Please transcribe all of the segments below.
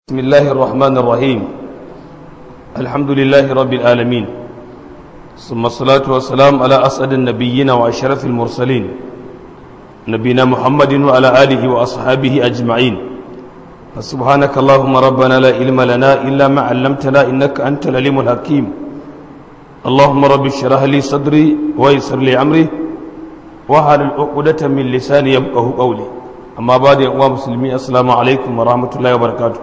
بسم الله الرحمن الرحيم الحمد لله رب العالمين ثم الصلاة والسلام على أسعد النبيين وأشرف المرسلين نبينا محمد وعلى آله وأصحابه أجمعين فسبحانك اللهم ربنا لا علم لنا إلا ما علمتنا إنك أنت العليم الحكيم اللهم رب اشرح لي صدري ويسر لي أمري وهل العقدة من لساني يبقه قولي أما بعد يا مسلمين السلام عليكم ورحمة الله وبركاته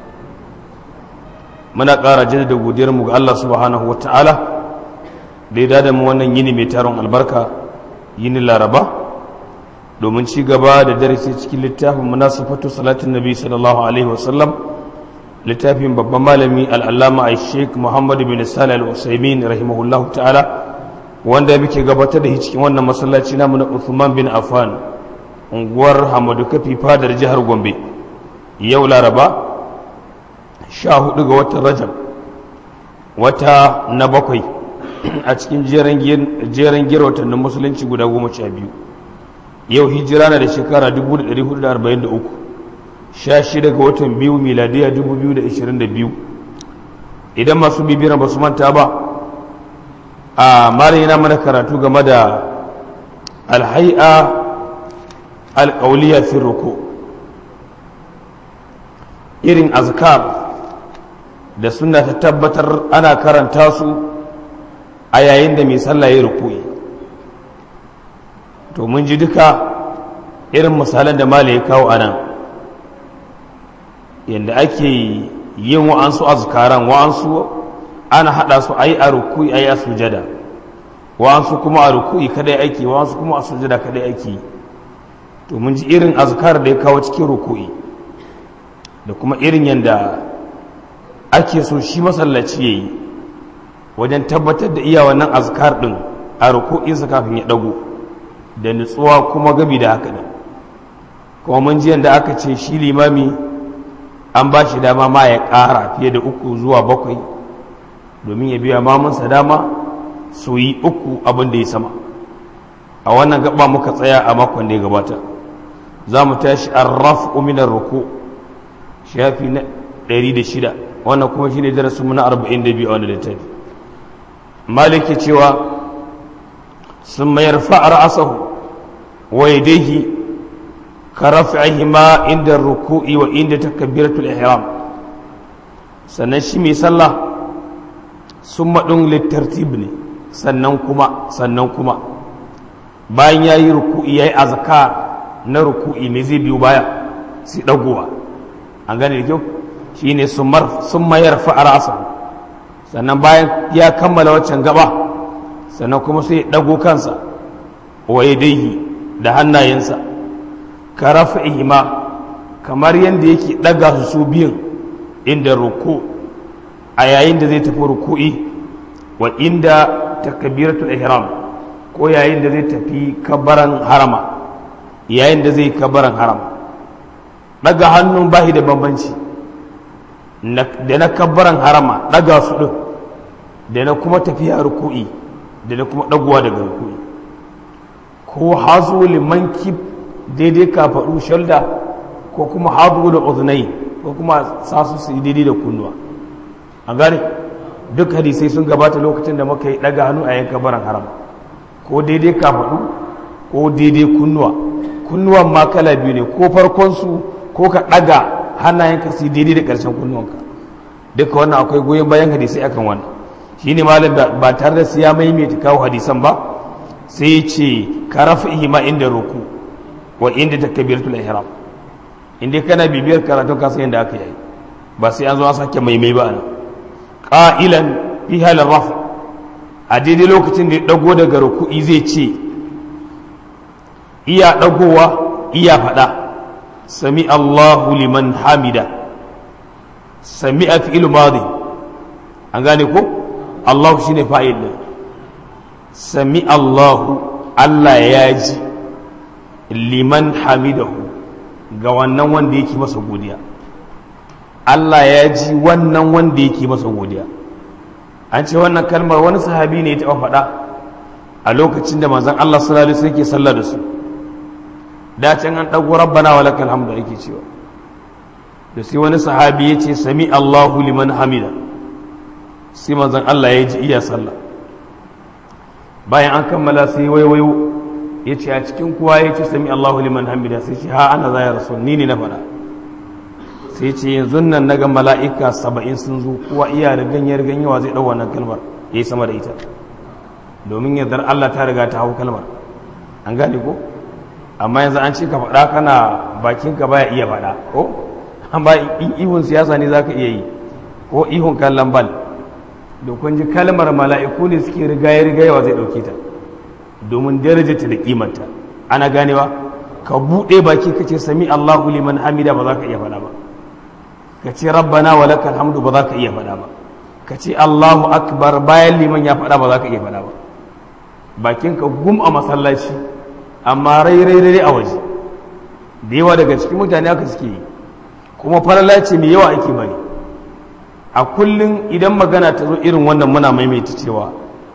muna ƙara jaddada godiyarmu ga Allah subhanahu wata'ala da ya dada mu wannan yini mai taron albarka yini laraba domin ci gaba da darasi cikin littafin munasafatu salatin nabi sallallahu alaihi wasallam littafin babban malami al'allama a sheik muhammad bin salih al-usaimin rahimahullahu ta'ala wanda muke gabatar da cikin wannan masallaci namu na uthman bin affan unguwar hamadu kafi fadar jihar gombe yau laraba sha hudu ga watan rajab wata na bakwai a cikin jeren gira watannin musulunci guda goma sha biyu yau hijira na da shekara 1443 sha shida ga watan biyu miladiya 2022 idan masu bibiyar ba su manta ba a mara yana mana karatu game da alhai'a alƙauliya fi ruku irin azkar da suna ta tabbatar ana karanta su a yayin da mai sallah ya rukuyi to mun ji duka irin misalan da mala ya kawo anan yadda ake yin wa'ansu azkaran wa'ansu ana hada su ayi a rukuyi ayi a sujada wa'ansu kuma a rukuyi kadai aiki wa'ansu kuma a sujada kadai aiki to mun ji irin azkar da ya kawo cikin rukuyi da kuma irin yadda ake so shi masallaci ya yi wajen tabbatar da iya wannan azkar ɗin a ruku'insa kafin ya ɗago da nutsuwa kuma gabi da haka nan kuma mun ji yadda aka ce shi limami an ba shi dama ma ya ƙara fiye da uku zuwa bakwai domin ya biya mamunsa dama su yi uku abin da ya sama a wannan gaba muka tsaya a makon da ya gabata za mu tashi an rafu minar ruku shafi na 106 wannan kuma shine darasinmu na 42 a wannan littafi maliki cewa sun mayar fa'ar asahu wa yadayhi ka raf'ihi ma inda ruku'i wa inda takbiratul ihram sannan shi mai sallah sun maɗin littartib ne sannan kuma sannan kuma bayan ya yi ruku'i ya yi azkar na ruku'i mai zai biyu baya sai ɗagowa an gane da kyau shi ne sun mayar fa'arasa sannan bayan ya kammala waccan gaba sannan kuma sai ɗago kansa waye daihi da hannayensa ka rafa ihima kamar yadda yake ɗaga su su biyun inda ruku a yayin da zai tafi ruku'i wa inda takabiratul ihram ko yayin da zai tafi kabaran harama yayin da zai kabaran harama ɗaga hannun bahi da bambanci da na kabbaran harama ɗaga su ɗin da na kuma tafiya ruku'i da na kuma ɗaguwa daga ruku'i ko hazu liman kif daidai kafaɗu shalda ko kuma hazu da uzunai ko kuma sasu su daidai da kunnuwa a gane duk hadisai sun gabata lokacin da muka yi ɗaga hannu a yan kabbaran harama ko daidai kafaɗu ko daidai kunnuwa kunnuwan ma kala biyu ne ko farkonsu ko ka ɗaga hannayenka su daidai da ƙarshen kunnuwanka duka wannan akwai goyon bayan hadisai akan wannan shi ne malam ba tare da su ya maimaita kawo hadisan ba sai ya ce ka rafa ihima inda roku wa inda ta kabiratul ihram inda kana bibiyar karatun kasan yadda aka yi ba sai an zo an sake maimai ba nan qa'ilan fi halin rafa a daidai lokacin da ya dago daga ruku'i zai ce iya dagowa iya faɗa sami Allahu liman hamida sami a fi'il madi an gane ko Allahu shine fa'il din sami Allahu Allah ya ji liman hamidahu ga wannan wanda yake masa godiya Allah ya ji wannan wanda yake masa godiya an ce wannan kalmar wani sahabi ne ya taɓa faɗa a lokacin da manzon Allah sallallahu alaihi wasallam yake sallah da su da can an ɗago rabbana wa lakal hamdu ake cewa da sai wani sahabi ya ce sami Allahu liman hamida sai manzon Allah ya ji iya sallah bayan an kammala sai waiwayo ya ce a cikin kuwa ya ce sami Allahu liman hamida sai ce ha ana zaya rasul ni ne na faɗa sai ce yanzu nan na ga mala'ika saba'in sun zo kuwa iya rigan ya rigan yawa zai ɗau wannan kalmar ya yi sama da ita domin yardar Allah ta riga ta hau kalmar an gane ko amma yanzu an ce ka faɗa kana bakinka baya iya faɗa ko amma ihun siyasa ne za ka iya yi ko ihun kallon bal da kun ji kalmar mala'iku ne suke rigaye rigayewa zai ɗauke ta domin darajata da kimanta ana ganewa ka buɗe baki ka ce sami Allahu liman hamida ba za ka iya faɗa ba ka ce rabbana wa lakal hamdu ba za ka iya faɗa ba ka ce Allahu akbar bayan liman ya faɗa ba za ka iya faɗa ba bakinka gum a masallaci amma rai rai rai a waje da yawa daga cikin mutane aka suke yi kuma falala ce mai yawa ake bari a kullum idan magana ta zo irin wannan muna maimaita cewa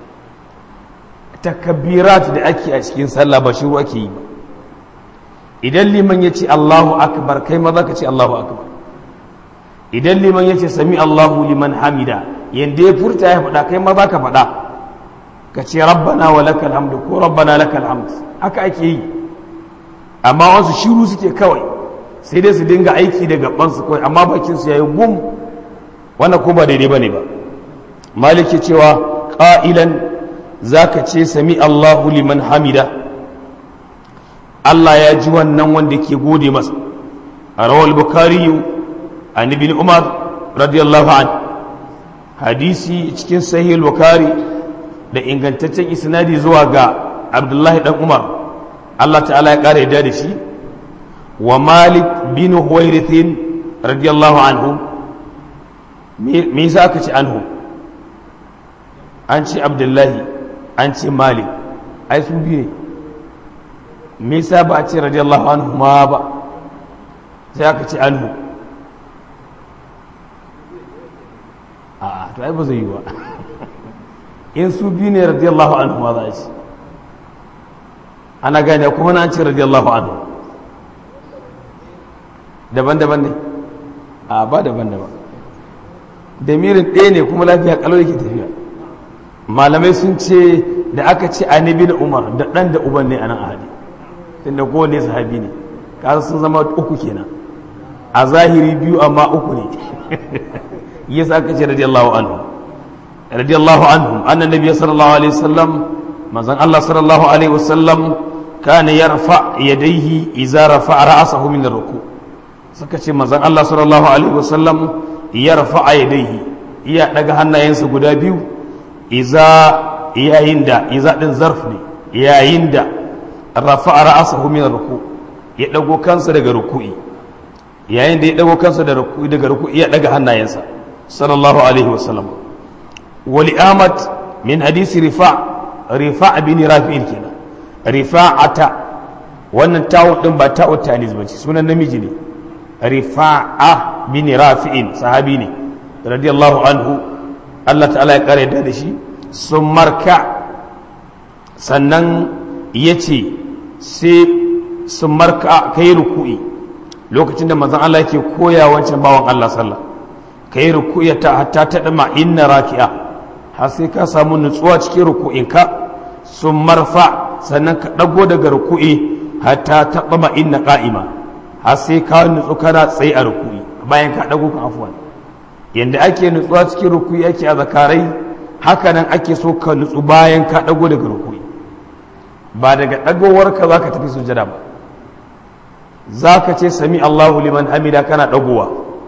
takabbirat da ake a cikin sallah ba shiru ake yi ba idan liman ya ce Allahu akbar kai ma za ka ce Allahu akbar idan liman ya ce sami Allahu liman hamida yanda ya furta ya faɗa kai ma za ka faɗa ka ce rabbana wa lakal hamdu ko rabbana lakal hamd haka ake yi amma wasu shiru suke kawai sai dai su dinga aiki da gabansu kawai amma bakin su yayi gum wannan ko ba daidai bane ba maliki cewa qa'ilan zaka ce sami Allahu liman hamida Allah ya ji wannan wanda ke gode masa rawal bukhari an ibn umar radiyallahu an hadisi cikin sahih bukhari da ingantaccen isnadi zuwa ga abdullahi dan umar Allah ta'ala ya kare da da shi wa malik bin huwairithin radiyallahu anhu me yasa aka ce anhu an ce abdullahi an ce malik ai su biyu ne me yasa ba a ce radiyallahu anhu ma ba sai aka ce anhu a to ai ba zai yi ba in su biyu ne radiyallahu anhu ma za a ce ana gane kuma na ce radiyallahu anhu daban-daban ne a ba daban-daban da mirin ɗaya ne kuma lafiya kalau yake tafiya malamai sun ce da aka ce annabi na umar da ɗan da uban ne a nan ahadi tunda kowane sahabi ne kasa sun zama uku kenan a zahiri biyu amma uku ne yasa aka ce radiyallahu anhu radiyallahu anhu anna nabiy sallallahu alaihi wasallam manzon Allah sallallahu alaihi wasallam kana yarfa yadayhi idza rafa ra'sahu min ar-ruku suka ce manzon Allah sallallahu alaihi wasallam yarfa yadayhi iya daga hannayensa guda biyu idza yayin da idza din zarf ne yayin da rafa ra'sahu min ar-ruku ya dago kansa daga ruku'i yayin da ya dago kansa daga ruku'i daga ruku'i ya daga hannayensa sallallahu alaihi wasallam wali ahmad min hadisi rifa rifa bin rafi'in kenan rifa'ata wannan ta'u din ba ta'u tanis bace sunan namiji ne rifa'a bin rafi'in sahabi ne radiyallahu anhu Allah ta'ala ya kare da shi sun marka sannan yace sai sun marka kai ruku'i lokacin da manzon Allah yake koya wancan bawan Allah sallah kai ruku'i ta hatta ta dama inna raki'a har sai ka samu nutsuwa cikin ruku'inka sun marfa sannan ka ɗago daga ruku'i hatta ta dama inna qa'ima har sai ka nutsu kana tsaye a ruku'i bayan ka ɗago ka afwan yanda ake nutsuwa cikin ruku'i ake a zakarai haka nan ake so ka nutsu bayan ka ɗago daga ruku'i ba daga ɗagowarka za ka tafi sujada ba za ka ce sami Allahu liman hamida kana ɗagowa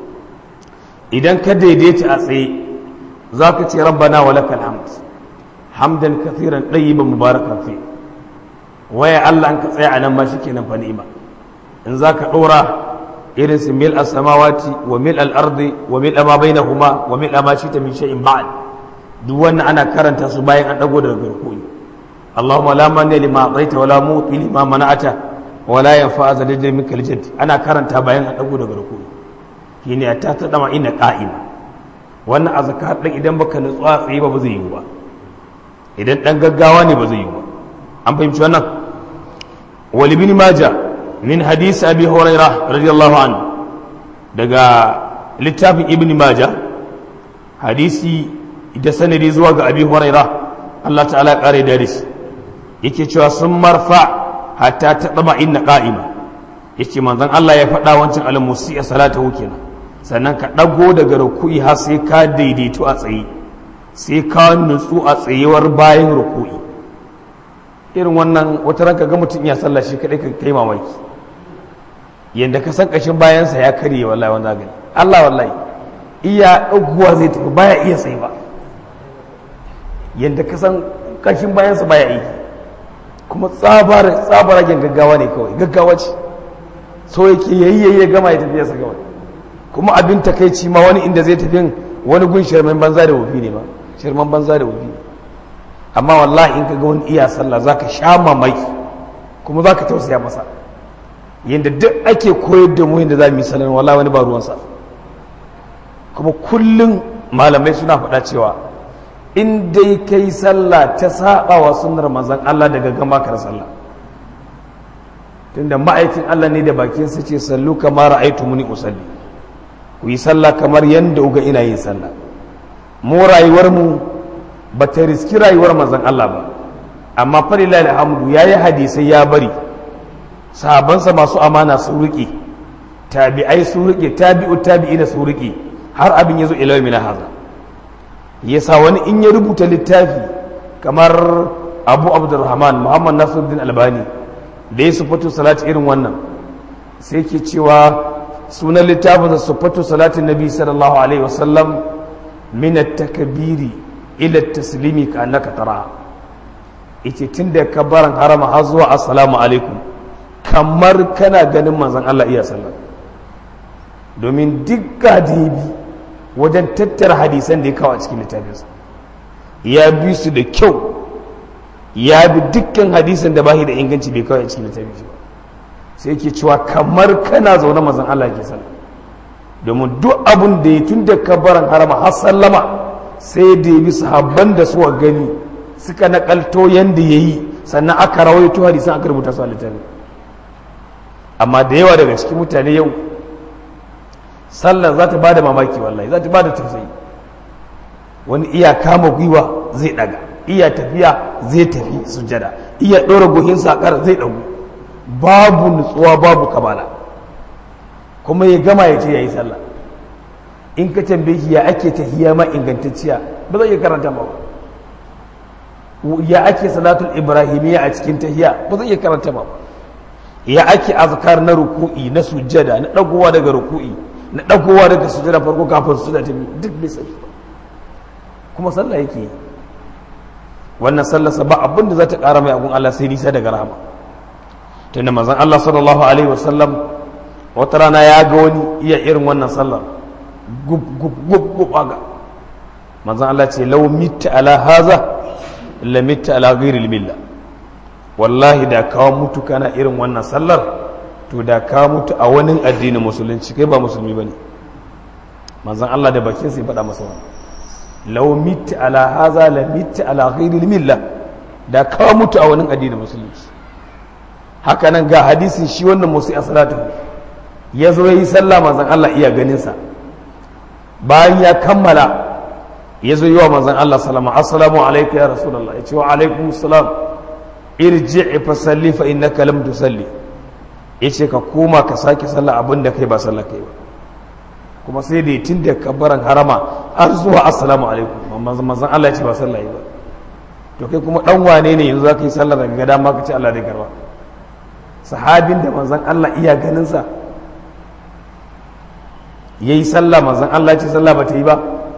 idan ka daidaita a tsaye za ka ce rabbana wa lakal hamd hamdan kathiran ɗayyiban mubarakan fi waya Allah an ka tsaya a nan ma shikenan fa ni'ima in za ka ɗora irin su mil as-samawati wa mil al-ardi wa mil ma bainahuma wa mil ma shita min shay'in ba'd duk wannan ana karanta su bayan an dago daga garkuwi Allahumma la mani lima ataita wa la muti lima mana'ata wala ya fa'aza da jirgin kalijin ana karanta bayan a ɗago daga rukuni shi ne ta ta dama ina ƙa'ima wannan azkar ɗin idan baka nutsu a tsaye ba ba zai yi ba idan ɗan gaggawa ne ba zai yi ba an fahimci wannan wali bin maja min hadisi abi huraira radiyallahu anhu daga littafin ibn majah hadisi da sanadi zuwa ga abi huraira Allah ta'ala kare da shi yake cewa sun marfa hatta ta tsaba inna qa'ima yake manzon Allah ya faɗa wancan al-musi a salatahu kenan sannan ka ɗago daga ruku'i har sai ka daidaitu a tsaye sai ka nutsu a tsayewar bayan ruku'i irin wannan wata ranka ga mutum ya sallah shi kadai ka kai mamaki yanda ka san kashin bayansa ya karye wallahi wanda gani Allah wallahi iya ɗaguwa zai tafi baya iya tsaye ba yanda ka san kashin bayansa baya yi kuma tsabar tsabaragen gaggawa ne kawai gaggawa ce so yake yayi ya gama ya tafi ya gama kuma abin takaici ma wani inda zai tafi wani gun shirman banza da wofi ne ba shirman banza da wofi amma wallahi in ka ga wani iya sallah zaka sha mamaki kuma zaka tausaya masa yadda duk ake koyar da mu yadda za mu yi sallah wallahi wani ba ruwansa kuma kullum malamai suna faɗa cewa in dai kai sallah ta saba wa sunnar manzon Allah daga gama kar sallah tunda ma'aikin Allah ne da bakin sa ce sallu kama ra'aytu muni usalli ku yi sallah kamar yanda uga ina yin sallah mu rayuwar mu ba ta riski rayuwar manzon Allah ba amma fa lillahi alhamdu yayi hadisai ya bari sahabansa masu amana su riƙe tabi'ai su riƙe tabi'u tabi'ina su riƙe har abin ya zo ila yau haza yasa wani in ya rubuta littafi kamar abu abdurrahman muhammad nasiruddin albani da ya sufatu salati irin wannan sai ke cewa sunan littafin sufatu salatin nabi sallallahu alaihi wasallam min at-takbiri ila at-taslimi ka annaka tara ita tunda kabaran harama har zuwa assalamu alaikum kamar kana ganin manzon Allah iya sallah domin duk gadibi wajen tattara hadisan da ya kawo a cikin littafinsa ya bi su da kyau ya bi dukkan hadisan da bashi da inganci bai kawo a cikin littafin shi ba sai ke cewa kamar kana zaune mazan Allah ke sallah domin duk abun da ya tun da kabaran harama har sallama sai da ya bi sahabban da suka gani suka nakalto yanda ya yi sannan aka rawaito hadisan aka rubuta su a littafin amma da yawa daga cikin mutane yau sallar za ta ba da mamaki wallahi za ta ba da tausayi wani iya kama gwiwa zai daga iya tafiya zai tafi sujada iya ɗora gohin sakar zai ɗagu babu nutsuwa babu kamala kuma ya gama ya ce ya yi sallah in ka tambaye shi ya ake tahiya ma ingantacciya ba zai iya karanta ba ya ake salatul ibrahimiyya a cikin tahiya ba zai iya karanta ba ya ake azkar na ruku'i na sujada na ɗagowa daga ruku'i na ɗagowa daga sujada farko kafin su da ta duk bai sani ba kuma sallah yake yi wannan sallarsa ba abin da za ta ƙara mai abun Allah sai nisa daga rahama tunda manzon Allah sallallahu alaihi wasallam wata rana ya ga wani iya irin wannan sallar gub gub gub gub aga manzon Allah ce law mitta ala haza la mitta ala ghairi milla wallahi da kawo mutu kana irin wannan sallar to da ka mutu a wani addinin musulunci kai ba musulmi bane manzon Allah da bakin sai faɗa masa wannan law mitta ala haza la mitta ala ghairi milla da ka mutu a wani addinin musulunci haka nan ga hadisin shi wannan musu a salatu ya zo yi sallah manzon Allah iya ganin sa bayan ya kammala ya zo yi wa manzon Allah salama assalamu alaikum ya rasulullah ya ce wa alaikum salam irji fa salli fa innaka lam tusalli yace ka koma ka sake sallah abin da kai ba sallah kai ba kuma sai da tun da kabbaran harama har zuwa assalamu alaikum manzon Allah ya ce ba sallah ba to kai kuma dan wane ne yanzu zaka yi sallah daga gada ma ka ce Allah zai karba sahabin da manzon Allah iya ganin sa yayi sallah manzon Allah ya ce sallah ba ta yi ba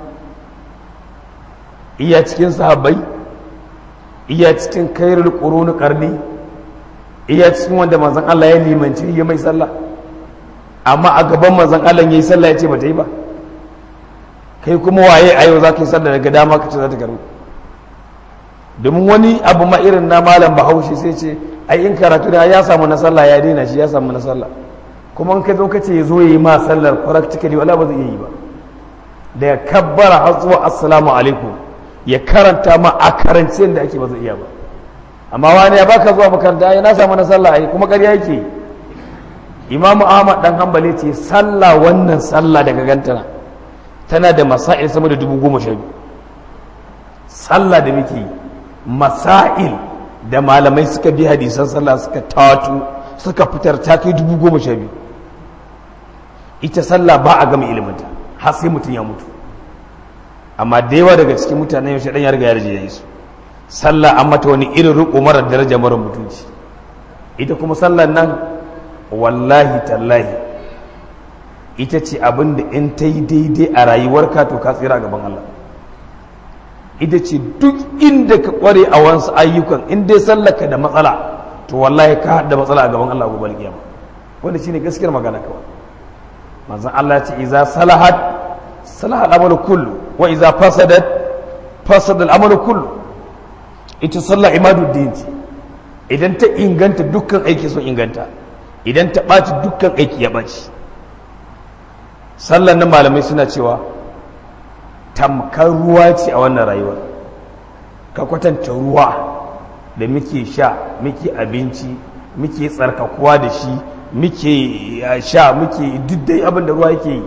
iya cikin sahabbai iya cikin kairul qurun qarni iya cikin wanda manzon Allah ya limanci ya mai sallah amma a gaban manzon Allah yayi sallah ya ce ba ta yi ba kai kuma waye a yau za ka yi sallah daga dama ka ce za ta garu domin wani abu ma irin na malam bahaushe sai ce ai in karatu da ya samu na sallah ya daina shi ya samu na sallah kuma in ka zo ka ce ya zo ya yi ma sallar practically wala ba zai iya yi ba da ya kabbara har zuwa assalamu alaikum ya karanta ma a karancin da ake ba zai iya ba amma wani ya baka zuwa makaranta ya na samu na sallah ai kuma ƙarya yake imamu ahmad dan hanbali ce sallah wannan sallah daga gantana tana da masail sama da dubu goma sha biyu sallah da muke yi masail da malamai suka bi hadisan sallah suka tatu suka fitar ta kai dubu goma sha biyu ita sallah ba a gama iliminta har sai mutum ya mutu amma da yawa daga cikin mutanen yaushe dan ya riga ya rije ya yi su sallah an mata wani irin riko mara daraja mara mutunci ita kuma sallar nan wallahi tallahi ita ce abin da in ta yi daidai a rayuwarka to ka tsira gaban Allah ita ce duk inda ka kware a wasu ayyukan in dai sallaka da matsala to wallahi ka da matsala a gaban Allah gobe kiyama wanda shine gaskiyar magana kawai manzon Allah ya ce iza salahat salahat amalu kullu wa iza fasadat fasada al-amalu kullu ita sallah imaduddin ce idan ta inganta dukkan aiki sun inganta idan ta ɓaci dukkan aiki ya ɓaci sallan nan malamai suna cewa tamkar ruwa ce a wannan rayuwar ka kwatanta ruwa da muke sha muke abinci muke tsarkakuwa da shi muke sha muke diddai abin da ruwa yake yi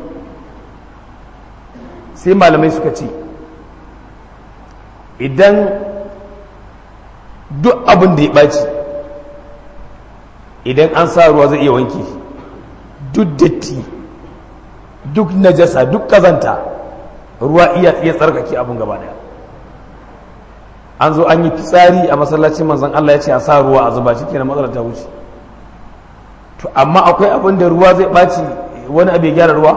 sai malamai suka ce idan duk abin da ya ɓaci idan an sa ruwa zai iya wanke duk datti duk najasa duk kazanta ruwa iya iya tsarkake abin gaba daya an zo an yi fitsari a masallacin manzon Allah ya ce a sa ruwa a zuba shi kenan matsalar ta wuce to amma akwai abin da ruwa zai ɓaci wani abu ya gyara ruwa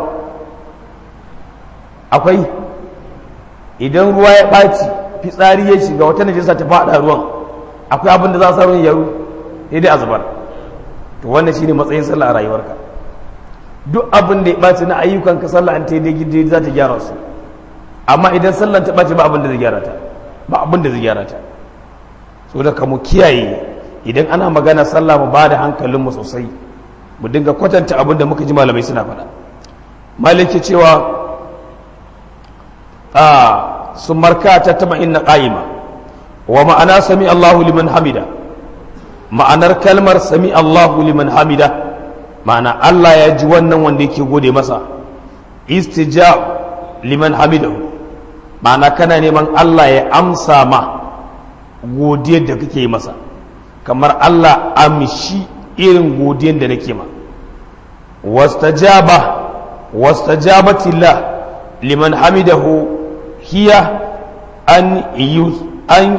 akwai idan ruwa ya ɓaci fitsari ya shiga wata najasa ta faɗa ruwan akwai abin da za a sa ruwan yaro sai dai a zubar to wannan shine matsayin sallah a rayuwarka duk abin da ya ɓaci na ayyukan ka sallah an tayi daidai za ta gyara su amma idan sallan ta ɓaci ba abin da zai gyara ta ba abin da zai gyara ta so da ka mu kiyaye idan ana magana sallah mu ba da hankalin mu sosai mu dinga kwatanta abin da muka ji malamai suna faɗa malaki cewa a sun marka ta taba inna qa'ima wa ma'ana sami Allahu liman hamida ma'anar kalmar sami Allahu liman hamida ma'ana Allah ya ji wannan wanda yake gode masa istijab liman hamidahu ma'ana kana neman Allah ya amsa ma godiyar da kake masa kamar Allah amshi irin godiyar da nake ma wastajaba wastajabatillah liman hamidahu hiya an an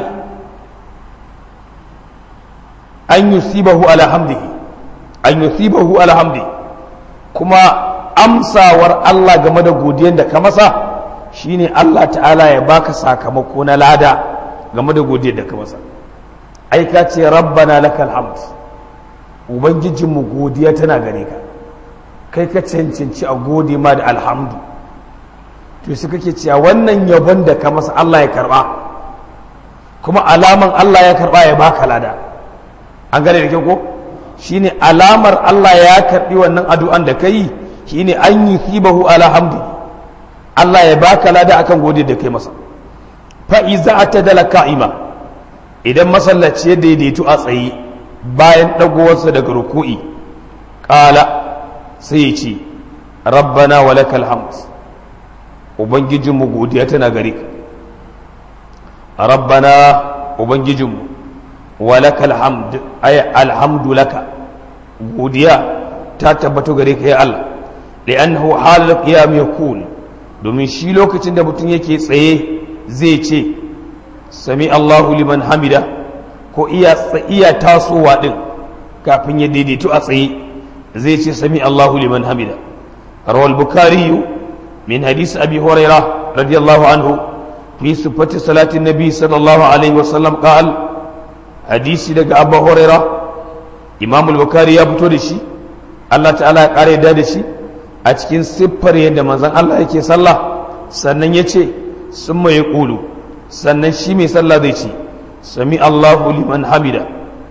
an yusibahu ala hamdihi an yusibahu ala hamdi kuma amsawar Allah game da godiyar da ka masa shine Allah ta'ala ya baka sakamako na lada game da godiyar da ka masa ai ka ce rabbana lakal hamd ubangijinmu godiya tana gare ka kai ka cancanci a gode ma da alhamdu to su kake cewa wannan yabon da ka masa Allah ya karba kuma alaman Allah ya karba ya baka lada an gane da kyau ko shine alamar Allah ya karbi wannan addu'an da kai shine an yi hibahu ala hamdi Allah ya baka lada akan gode da kai masa fa iza atadala ka'ima idan masallaci ya daidaitu a tsaye bayan dagowarsa daga ruku'i qala sai ya ce rabbana walakal hamd ubangijinmu godiya tana gare ka rabbana ubangijinmu walakal hamd ay alhamdu laka godiya ta tabbato gare ka ya Allah li'annahu halal qiyam yakun domin shi lokacin da mutum yake tsaye zai ce sami Allahu liman hamida ko iya iya tasowa din kafin ya daidaito a tsaye zai ce sami Allahu liman hamida rawal bukhari min hadisi abi hurairah radiyallahu anhu fi sifati salati nabi sallallahu alaihi wasallam qala hadisi daga abu huraira imam al-bukhari ya fito da shi Allah ta'ala ya kare da da shi a cikin siffar yadda manzon Allah yake sallah sannan ya ce sun mai ƙulu sannan shi mai sallah zai ce sami Allahu liman hamida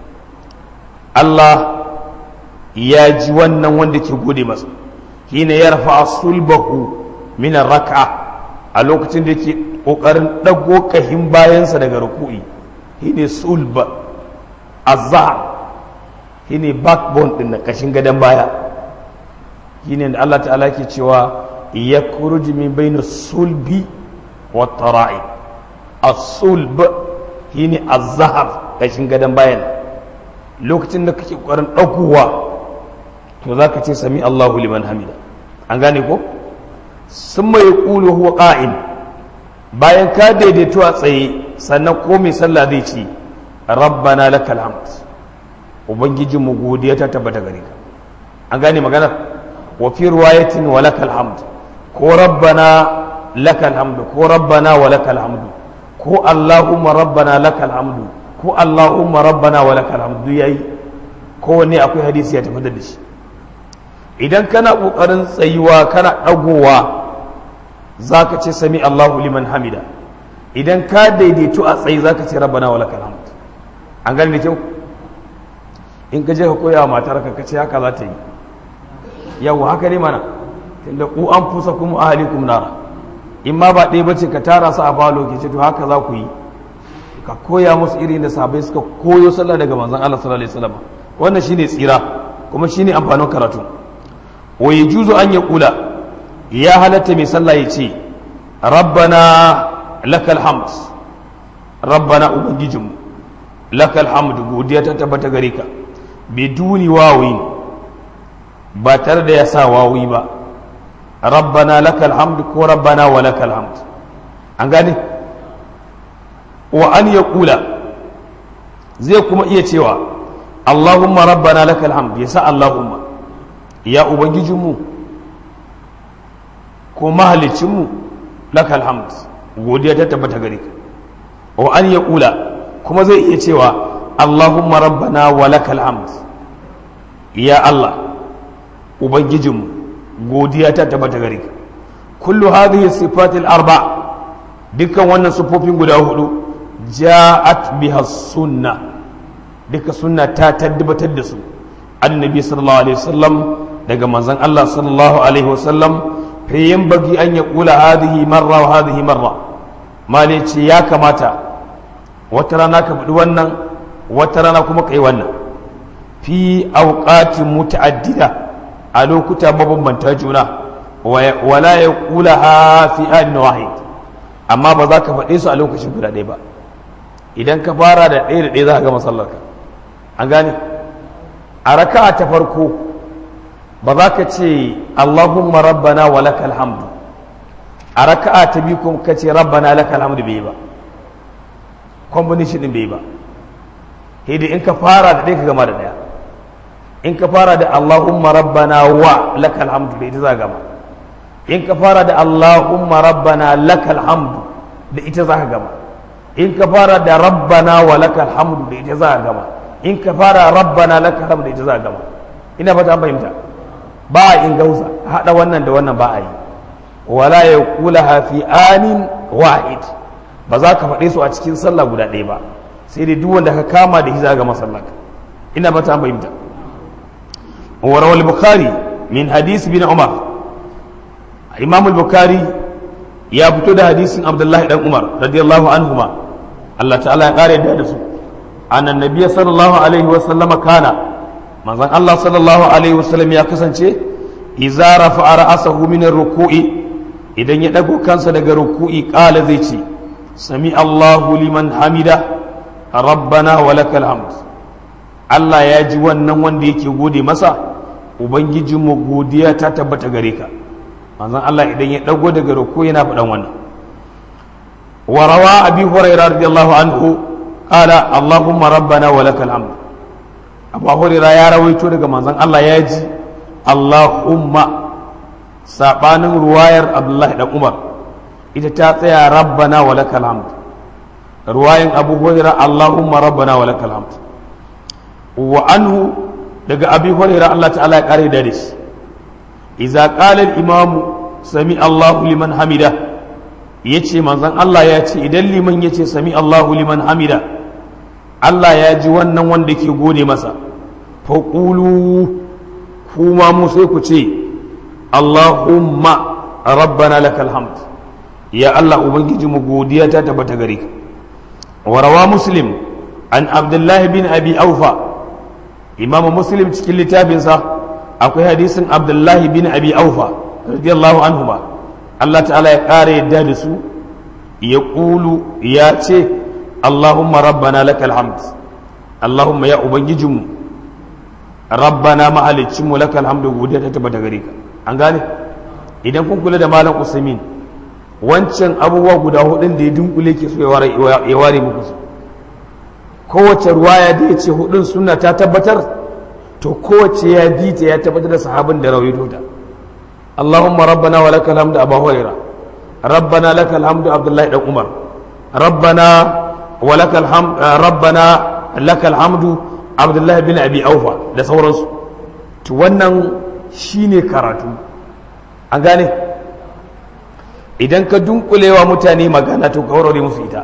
Allah ya ji wannan wanda ke gode masa hina ya rafa sulbahu min raka a lokacin da yake ƙoƙarin ɗago kahin bayansa daga ruku'i shine sulba azhar shine backbone din na kashin gadon baya shine da Allah ta'ala ke cewa ya kuruji min bayna sulbi wa tara'i as-sulb shine az-zahar kashin gadan bayan lokacin da kake ƙoƙarin ɗaukowa to za ka ce sami Allahu liman hamida an gane ko sun mai ƙulu huwa ƙa'in bayan ka daidaito a tsaye sannan ko mai sallah zai ce rabbana lakal hamd ubangijin mu godiya ta tabbata gare ka an gane maganar wa fi riwayatin wa lakal hamd ko rabbana lakal hamd ko rabbana wa lakal hamd ko allahumma rabbana lakal hamd ko allahumma rabbana wa lakal hamd yayi kowanne akwai hadisi ya tafi da shi idan kana ƙoƙarin tsayuwa kana ɗagowa za ka ce sami Allahu liman hamida idan ka daidaitu a tsayi za ka ce rabbana wa lakal hamd an gani da kyau in ka je ka koya wa matar ka ce haka za ta yi yau haka ne mana tunda ku an fusa kuma ahalikum nara in ma ba ɗaya bace ka tara su a balo ke ce to haka za ku yi ka koya musu irin da sabai suka koyo sallah daga manzon Allah sallallahu alaihi wasallam wannan shine tsira kuma shine amfanin karatu wa yajuzu an yaqula ya halatta mai sallah ya ce rabbana lakal hamd rabbana ubangijinmu lakal hamd godiya ta tabbata gare ka biduni wawi ba tare da ya sa wawi ba rabbana lakal hamd ko rabbana wa lakal hamd an gane wa an yaqula zai kuma iya cewa allahumma rabbana lakal hamd ya sa allahumma ya ubangijinmu ko mahalicinmu lakal hamd godiya ta tabbata gare ka wa an ya kula kuma zai iya cewa allahumma rabbana wa lakal hamd ya allah ubangijinmu godiya ta tabbata gare ka kullu hadhihi sifatil arba dukkan wannan sifofin guda hudu ja'at biha sunna duka sunna ta tabbatar da su annabi sallallahu alaihi wasallam daga manzon Allah sallallahu alaihi wasallam fi bagi an ya kula hadhihi marra wa hadhihi marra mali ce ya kamata wata rana ka faɗi wannan wata rana kuma kai wannan fi auqatin muta'addida a lokuta mabambanta juna wala ya kula ha fi an wahid amma ba za ka faɗe su a lokacin guda ɗaya ba idan ka fara da ɗaya da ɗaya za ka ga masallarka an gane a raka'a ta farko ba za ka ce Allahumma rabbana wa lakal hamdu a raka'a ta biyu kuma ka ce rabbana lakal hamdu bai ba combination din bai ba hidi in ka fara da ɗaya ka gama da ɗaya in ka fara da Allahumma rabbana wa lakal hamdu da ita za gama in ka fara da Allahumma rabbana lakal hamdu da ita za ka gama in ka fara da rabbana wa lakal hamdu da ita za ka gama in ka fara rabbana lakal hamdu da ita za ka gama ina fata an fahimta ba a in gausa haɗa wannan da wannan ba a yi wala ya kula hafi anin wahid ba za ka faɗe su a cikin sallah guda ɗaya ba sai dai duk wanda ka kama da hiza ga masallah ina ba ta fahimta wa rawal bukhari min hadisi bin umar imam al-bukhari ya fito da hadisin abdullahi dan umar radiyallahu anhuma Allah ta'ala ya kare da su annan nabiyyi sallallahu alaihi wa sallama kana manzon Allah sallallahu alaihi wasallam ya kasance iza rafa'a ra'asahu min ruku'i idan ya dago kansa daga ruku'i qala zai ce sami Allahu liman hamida rabbana wa lakal hamd Allah ya ji wannan wanda yake gode masa ubangijinmu godiya ta tabbata gare ka manzon Allah idan ya dago daga ruku'i yana faɗan wannan wa rawa abi hurairah radiyallahu anhu qala allahumma rabbana wa lakal hamd abu hurira ya rawaito daga manzon Allah ya ji Allahumma sabanin ruwayar Abdullahi dan Umar ita ta tsaya rabbana wa lakal hamd ruwayan Abu Hurairah Allahumma rabbana wa lakal hamd wa anhu daga Abi Hurairah Allah ta'ala ya kare da shi idza qala al-imamu sami Allahu liman hamida yace manzon Allah ya ce idan liman yace sami Allahu liman hamida Allah ya ji wannan wanda ke gode masa faƙulu kuma mu sai ku ce Allahumma rabbana lakal hamd ya Allah ubangiji mu godiya ta tabbata gare ka wa rawa muslim an abdullahi bin abi aufa imam muslim cikin littafinsa akwai hadisin abdullahi bin abi aufa radiyallahu anhu ba Allah ta'ala ya ƙara yadda da su ya ƙulu ya ce Allahumma rabbana lakal hamd Allahumma ya ubangijinmu rabbana mahalicinmu lakal hamdu godiya ta tabbata gare ka an gane idan kun kula da malam usaimin wancan abubuwa guda hudun da ya dunkule ke so ya ware muku su kowace ruwaya da ya ce hudun suna ta tabbatar to kowace ya bi ta ya tabbatar da sahabin da rawaito ta Allahumma rabbana wa lakal hamdu Abu Hurairah rabbana lakal hamdu Abdullahi dan Umar rabbana wa lakal hamdu rabbana lakal hamdu Abdullahi bin Abi Aufa da sauransu to wannan shine karatu an gane idan ka dunkulewa mutane magana to ka warware musu ita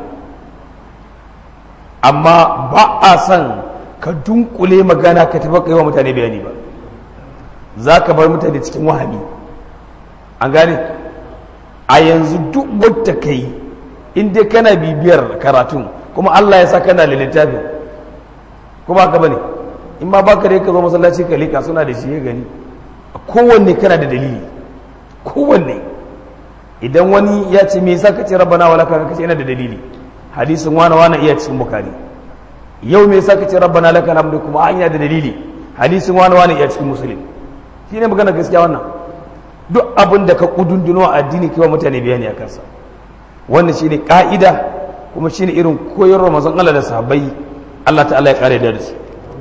amma ba a son ka dunkule magana ka tafi kai wa mutane bayani ba za ka bar mutane cikin wahami an gane a yanzu duk wadda ka yi in dai kana bibiyar karatun kuma Allah ya sa kana da littafin kuma ka bane in ma baka dai ka zo masallaci ka lika suna da shi ya gani kowanne kana da dalili kowanne idan wani ya ce me yasa kace rabbana wala ka kace yana da dalili hadisin wani wani iya cikin bukari yau me yasa kace rabbana lakal hamdu kuma an da dalili hadisin wani wani iya cikin muslim shine magana gaskiya wannan duk abin da ka kudunduno a addini kiwa mutane bayani a kansa wannan shine ka'ida kuma shine irin koyarwar manzon Allah da sahabbai Allah ta'ala ya kare da su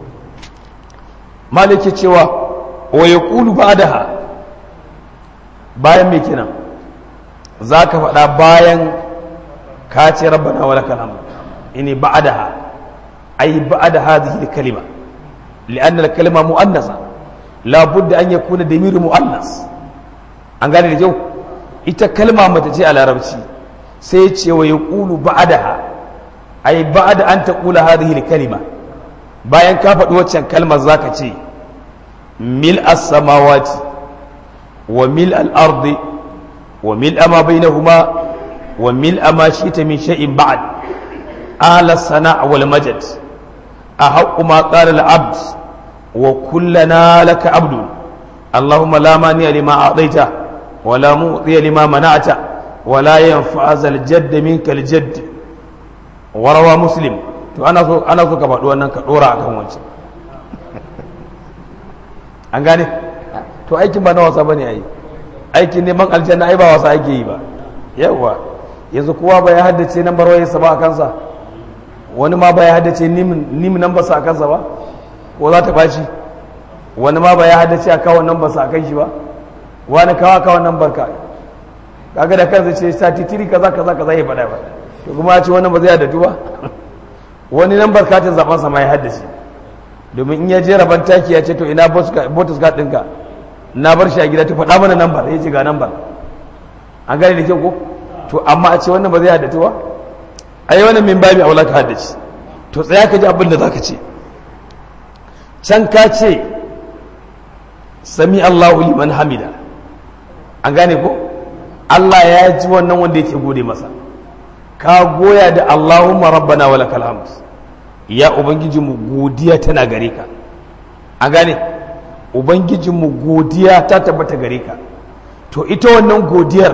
malike cewa wa yaqulu ba'daha bayan me kenan zaka faɗa bayan ka ce rabbana wa lakal hamd ini ba'daha ay ba'da hadhihi al-kalima li'anna al-kalima mu'annasa la budda an yakuna damiru mu'annas an gane da kyau ita kalma mata ce a larabci sai ce wa yaqulu ba'daha ay ba'da an taqula hadhihi al-kalima bayan ka faɗi waccan kalmar zaka ce mil as-samawati wa mil al-ardi wa mil ma bainahuma وملء ما شئت من شيء بعد أهل الصناع والمجد أحق ما قال العبد وكلنا لك عبد اللهم لا مانع لما أعطيت ولا معطي لما منعت ولا ينفع ذا الجد منك الجد وروى مسلم to ana so ana so ka faɗi wannan ka ɗora akan wancan an gane to aikin ba na wasa bane ai aikin neman aljanna ai ba wasa ake yi ba yawa yanzu kowa ba ya haddace nambar wayarsa ba a kansa wani ma ba ya haddace nim nambarsa a kansa ba ko za ta ɓaci wani ma ba ya haddace a kawon nambarsa a kan shi ba wani kawa kawon nambar ka kaga da kansa ce sati tiri kaza kaza kaza ya faɗa ba to kuma ya ce wannan ba zai haddatu ba wani nambar katin zaben sa ma ya haddace domin in ya je rabon taki ya ce to ina botus card ɗinka na bar shi a gida ta faɗa mana nambar ya ce ga nambar an gane da kyau ko to amma a ce wannan ba zai haddatu ba ai wannan min babi aula ka haddace to tsaya ka ji abin da zaka ce can ka ce sami Allahu liman hamida an gane ko Allah ya ji wannan wanda yake gode masa ka goya da Allahumma rabbana wa lakal hamd ya ubangijinmu godiya tana gare ka an gane ubangijinmu godiya ta tabbata gare ka to ita wannan godiyar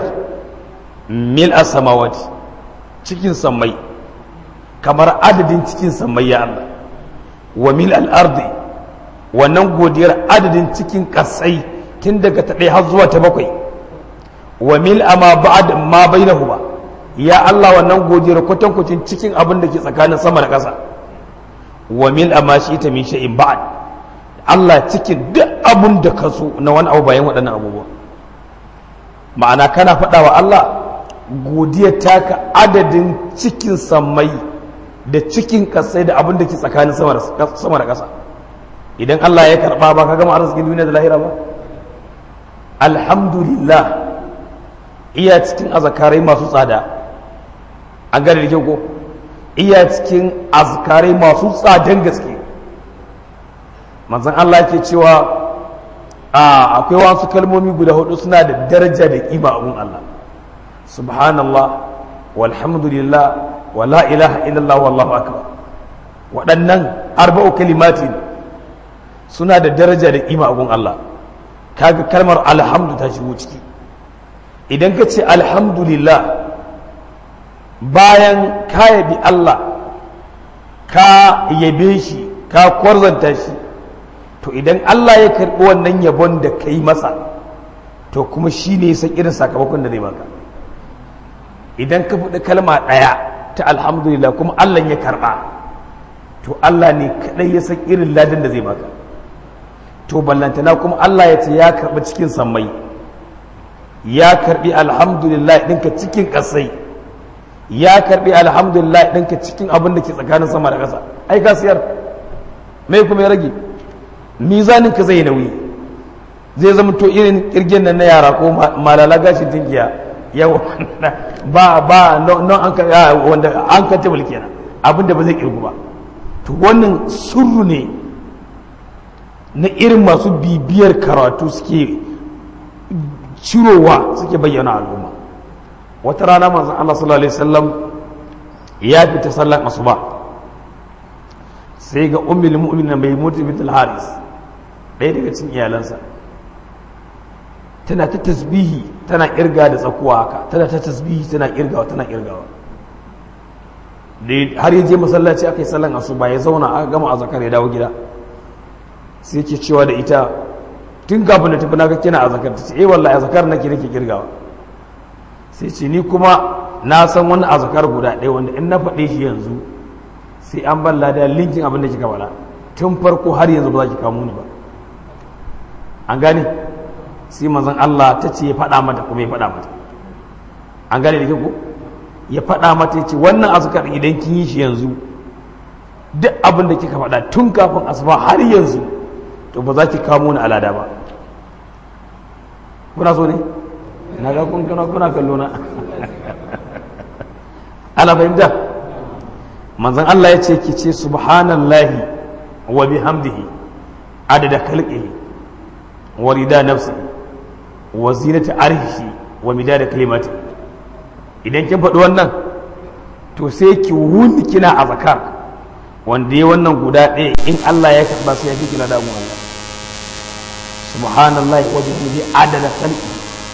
mil a samawati cikin sammai kamar adadin cikin sammai ya Allah wa mil al'ardi wannan godiyar adadin cikin kasai tun daga ta har zuwa ta bakwai wa mil ama ba'ad ma bainahuma ya Allah wannan godiyar kwatankwacin cikin abin da ke tsakanin sama da ƙasa wa mil ama shi ta min shay'in ba'ad Allah cikin duk abin da ka so na wani abu bayan waɗannan abubuwa ma'ana kana faɗa wa Allah godiyar taka adadin cikin sammai da cikin kasai da abin da ke tsakanin sama da ƙasa idan Allah ya karɓa ba ka gama arzikin duniya da lahira ba alhamdulillah iya cikin azakarai masu tsada an gane da kyau ko iya cikin azkarai masu tsadan gaske manzan Allah ke cewa akwai wasu kalmomi guda hudu suna da daraja da kima abun Allah subhanallah walhamdulillah wa la ilaha illallah wallahu akbar waɗannan arba'u kalimati suna da daraja da kima abun Allah kaga kalmar alhamdu ta shigo ciki idan ka ce alhamdulillah bayan ka yabi Allah ka yabe shi ka kwarzanta shi to idan Allah ya karɓi wannan yabon da ka yi masa to kuma shi ne san irin sakamakon da zai baka idan ka faɗi kalma ɗaya ta alhamdulillah kuma Allah ya karɓa to Allah ne kaɗai ya san irin ladin da zai baka to ballantana kuma Allah ya ce ya karɓi cikin sammai ya karɓi alhamdulillah ɗinka cikin ƙasai ya karɓi alhamdulillah ɗinka cikin abin da ke tsakanin sama da ƙasa ai ka siyar mai kuma ya rage mizanin ka zai nauyi zai zama to irin kirgin nan na yara ko malala gashin tinkiya yau ba ba non an ka wanda an ka tabul kenan abin da ba zai kirgu ba to wannan surru ne na irin masu bibiyar karatu suke cirowa suke bayyana al'umma wata rana manzon Allah sallallahu alaihi wasallam ya fita sallan asuba sai ga ummul mu'minin mai mutu bint al-haris ɗaya daga cikin iyalansa tana ta tasbihi tana kirga da tsakuwa haka tana ta tasbihi tana kirgawa tana kirgawa har yaje masallaci aka yi sallan asuba ya zauna aka gama azakar ya dawo gida sai ke cewa da ita tun kafin da tafi naga kina azakar ta ce eh wallahi azakar nake nake kirgawa sai ce ni kuma na san wani azakar guda ɗaya wanda in na faɗe shi yanzu sai an ban lada linkin abin da kika faɗa tun farko har yanzu ba za ki kamo ni ba an gane sai manzon Allah ta ce ya faɗa mata kuma ya faɗa mata an gane da ko ya faɗa mata ya ce wannan azkar idan kin yi shi yanzu duk abin da kika faɗa tun kafin asuba har yanzu to ba za ki kamo ni alada ba kuna so ne na ga kun kuna kuna kallo na ana fahimta manzon Allah ya ce ki ce subhanallahi wa bihamdihi adada khalqihi wa rida nafsihi wa zinata arshi wa midada kalimati idan kin faɗi wannan to sai ki wuni kina a zakar wanda ya wannan guda ɗaya in Allah ya karɓa sai ya fi kila damu Allah subhanallahi wa bihamdihi adada khalqi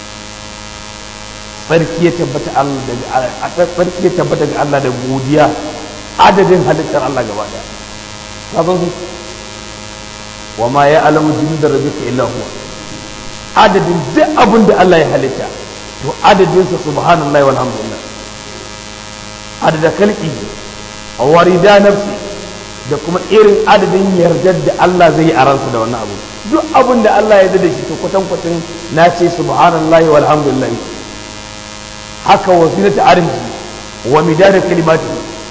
sarki ya tabbata Allah da sarki ya tabbata ga Allah da godiya adadin halittar Allah gaba daya ka san su wa ma ya alamu da rabbika illa huwa adadin duk abin da Allah ya halitta to adadin sa subhanallahi walhamdulillah adada kalki wa rida nafsi da kuma irin adadin yardar da Allah zai yi a ransa da wannan abu duk abin da Allah ya da shi to kwatan kwatan na ce subhanallahi walhamdulillah haka wasilata arziki wa midada kalimati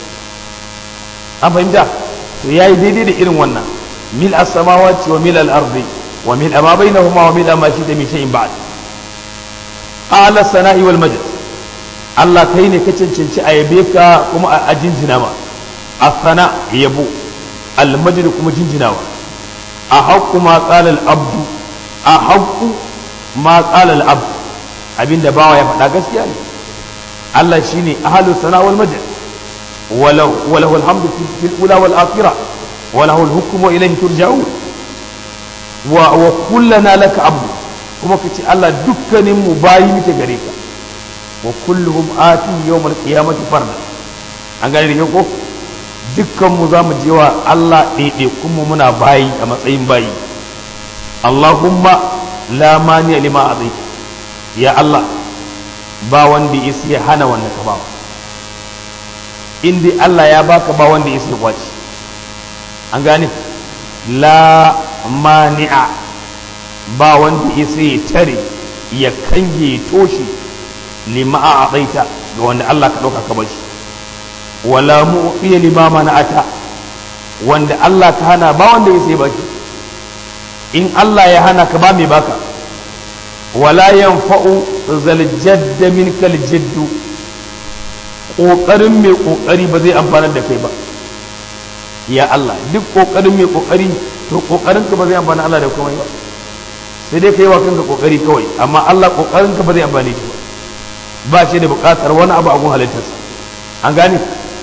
an fahimta to yayi daidai da irin wannan mil as-samawati wa mil al-ardi wa mil ma bainahuma wa mil ma shi da min shay'in ba'd ala sana'i wal majd Allah kai ne ka cancanci a yabe ka kuma a jinjina ma as-sana yabo al-majd kuma jinjinawa a haqqu ma qala al-abdu a haqqu ma qala al-abd abinda bawa ya faɗa gaskiya ne Allah shine ahlu sana wal majd walau walahu alhamdu fil ula wal akhirah walahu al hukmu ilayhi turja'un wa wa kullana laka abdu kuma kace Allah dukkanin mu bayi muke gare ka wa kulluhum ati yawm al qiyamati farda an gane da ko dukkan mu zamu je wa Allah ɗaiɗe kuma muna bayi a matsayin bayi Allahumma la mani lima azaita ya Allah ba wanda ya ya hana wanda ka bawa in dai Allah ya baka ba wanda ya ya kwaci an gane la mani'a ba wanda ya ya tare ya kange ya toshe lima a abaita ga wanda Allah ka ɗauka ka bashi wala mu'fiya lima mana'ata wanda Allah ka hana ba wanda ya sai baki in Allah ya hana ka ba mai baka wala yanfa'u zal jadda minkal jiddu kokarin mai kokari ba zai amfana da kai ba ya Allah duk kokarin mai kokari to kokarin ka ba zai amfana Allah da komai ba sai dai kai wa kanka kokari kawai amma Allah kokarin ka ba zai amfane shi ba ba shi da bukatar wani abu a gun halittarsa an gane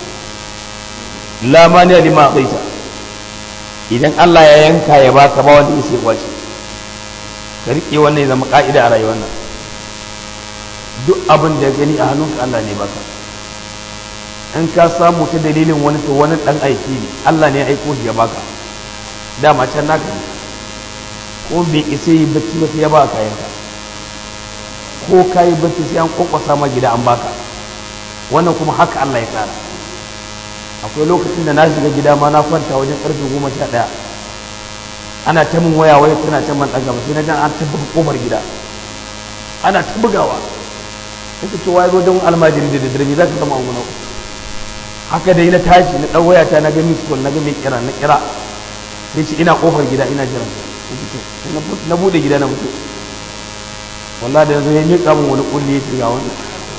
la mani lima qaita idan Allah ya yanka ya baka ba wanda yake kwace ka riƙe wannan ya zama ƙa'ida a rayuwar nan duk abin da gani a hannunka Allah ne baka in ka samu ta dalilin wani to wani ɗan aiki ne Allah ne ya aiko shi ya baka dama can naka ne ko bai isa yi bacci ba sai ya baka kayanka ko ka yi bacci sai an kwakwasa ma gida an baka wannan kuma haka Allah ya tsara akwai lokacin da na shiga gida ma na kwanta wajen karfe goma sha ɗaya ana ta min waya waya tana ta man ɗaga sai na jan an ta buga kofar gida ana ta bugawa kake cewa ya zo don almajiri da daddare me za ka zama unguna haka dai na tashi na ɗan wayata na ga miss call na ga mai kira na kira sai ce ina kofar gida ina jiran na bude gida na mutu wallahi da yanzu ya miƙa min wani kulli ya ce ga wannan